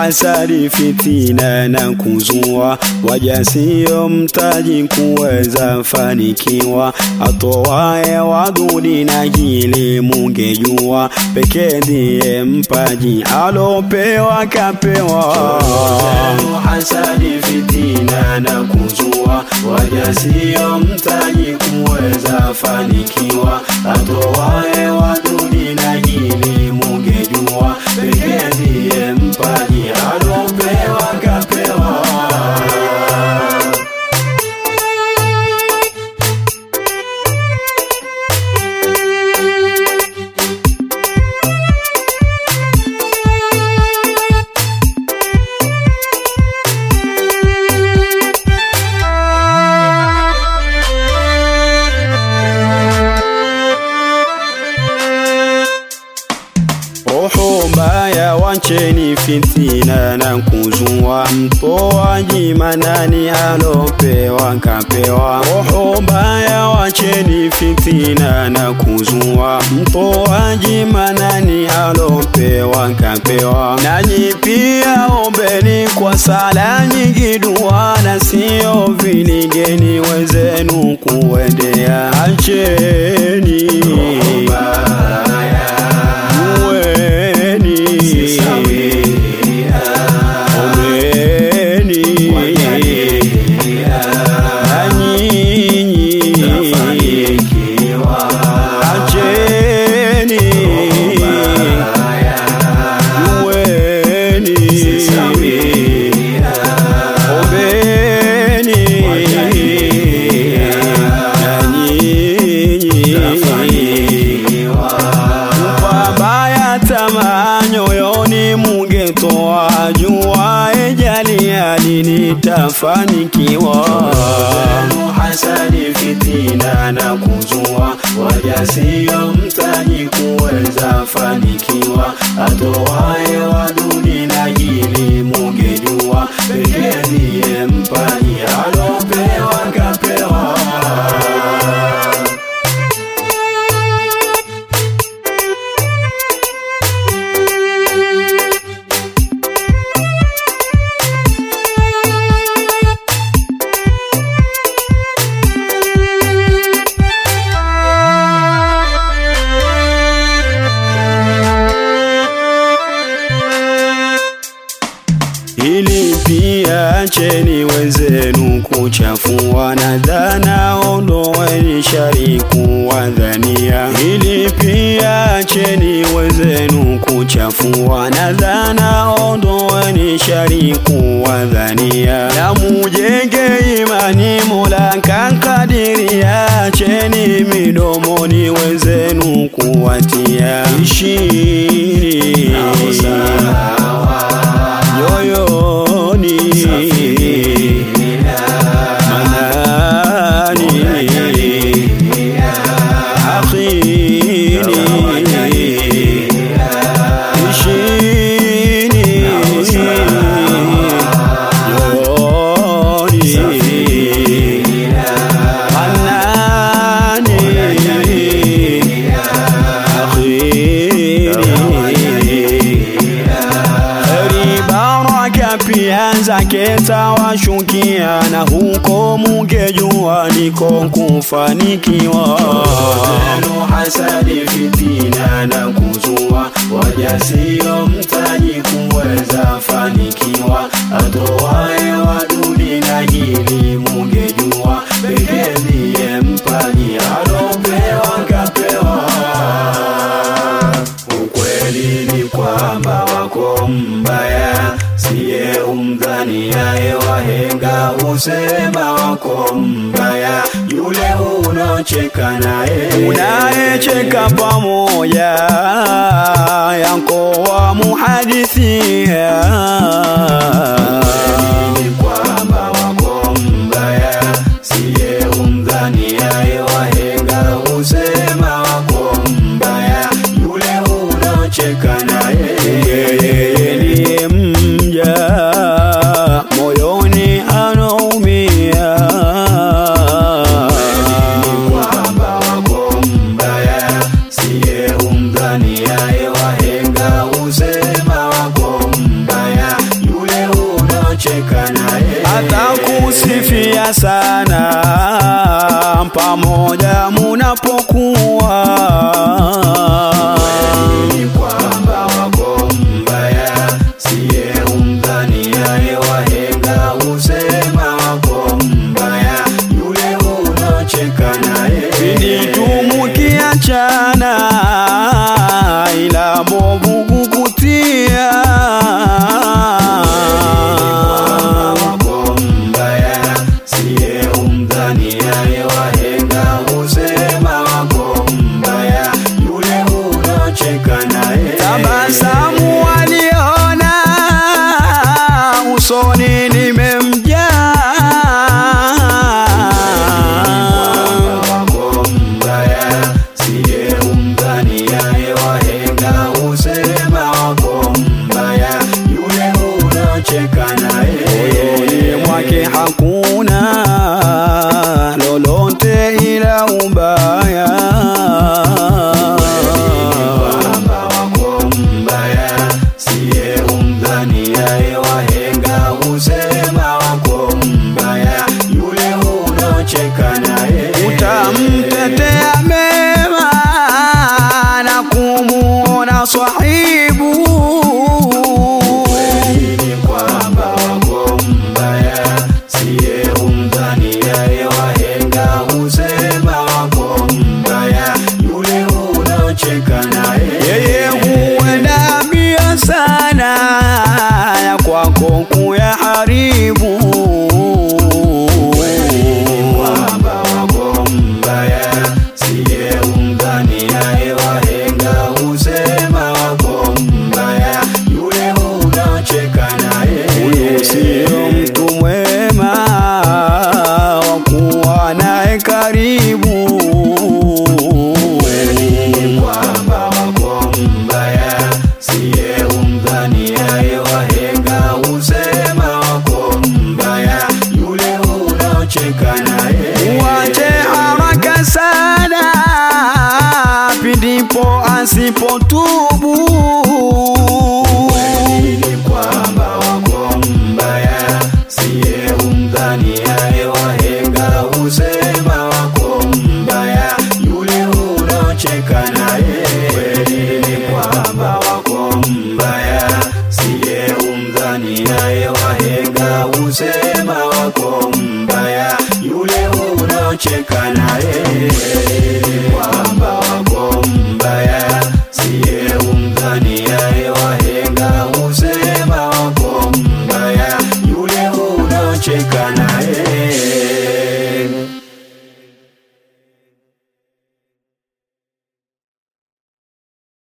hasadi, fitina na kuzua, wajasio mtaji kuweza fanikiwa, atowaye wadudi na hili mungejua, pekee ndiye mpaji alopewa kapewa. Hasadi, fitina na kuzua, wajasio mtaji kuweza fanikiwa, atowaye wadudi na hili mungejua, pekee ndiye mpaji alopewa kapewa. Roho mbaya wacheni fitina na kuzua, mtoaji manani alopewa kapewa. Roho mbaya wacheni fitina na kuzua, mtoaji manani alopewa kapewa. Nanyi pia ombeni kwa sala nyingi, dua na sio vinigeni wenzenu kuendea. Acheni Muweni. Ombeni. Na nyinyi. Acheni. Muweni. Ombeni. Na nyinyi. Mabaya tamaa nyoyoni mungetoa, jua ejali hali nitafanikiwa. Hasadi, fitina na kuzua, wajasio mtaji kuweza fanikiwa, atowaye wadudi na hili mungejua, pekee ndiye mpaji alopewa kapewa. Ili pia acheni wenzenu kuchafua na dhana, ondoeni shari kuwadhania. Ili pia acheni wenzenu kuchafua na dhana, ondoeni shari kuwadhania. Na mujenge imani Mola kakadiria, acheni midomoni wenzenu kuwatia. Ishini yoyoni manani akhini ishini yoyoni manani akhini Baraka pia zake tawashukia, na huko mungejua niko kufanikiwa. Hasadi, fitina na kuzua, wajasio mtaji kuweza fanikiwa, atowaye wadudi na hili mungejua, pekee ndiye mpaji alopewa kapewa. Ukweli ni kwamba wako mbaya, siye umdhaniaye. Wahenga husema wako mbaya, yule unaocheka naye, unayecheka pamoja, yako wa muhadithia. Ukweli ni kwamba wako mbaya, siye umdhaniaye. Wahenga husema wako mbaya, yule unaocheka naye, yeye ndiye mja moyoni anaumia. Ni kwamba wako mbaya, siye umdhaniaye. Wahenga husema wako mbaya, maswahibu Ni kwamba wako mbaya, siye umdhaniaye wahenga husema wako mbaya, yule unaocheka naye. yeye huenda mbio sana ya kwako kuyaharibu kwamba wako mbaya, siye umdhaniaye wahenga husema wako mbaya, yule unaocheka huyu naye. sio mtu mwema wa kuwa naye karibu Ni kwamba wako mbaya, siye umdhaniaye wahenga husema wako mbaya, yule unaocheka naye. Wache haraka sana pindipo asipotubu. Ni kwamba wako mbaya, siye umdhaniaye wahenga husema wako mbaya, yule unaocheka naye. Kweli ni kwamba wako mbaya, siye umdhaniaye wahenga husema wako mbaya, yule unaocheka naye. Kweli ni kwamba wako mbaya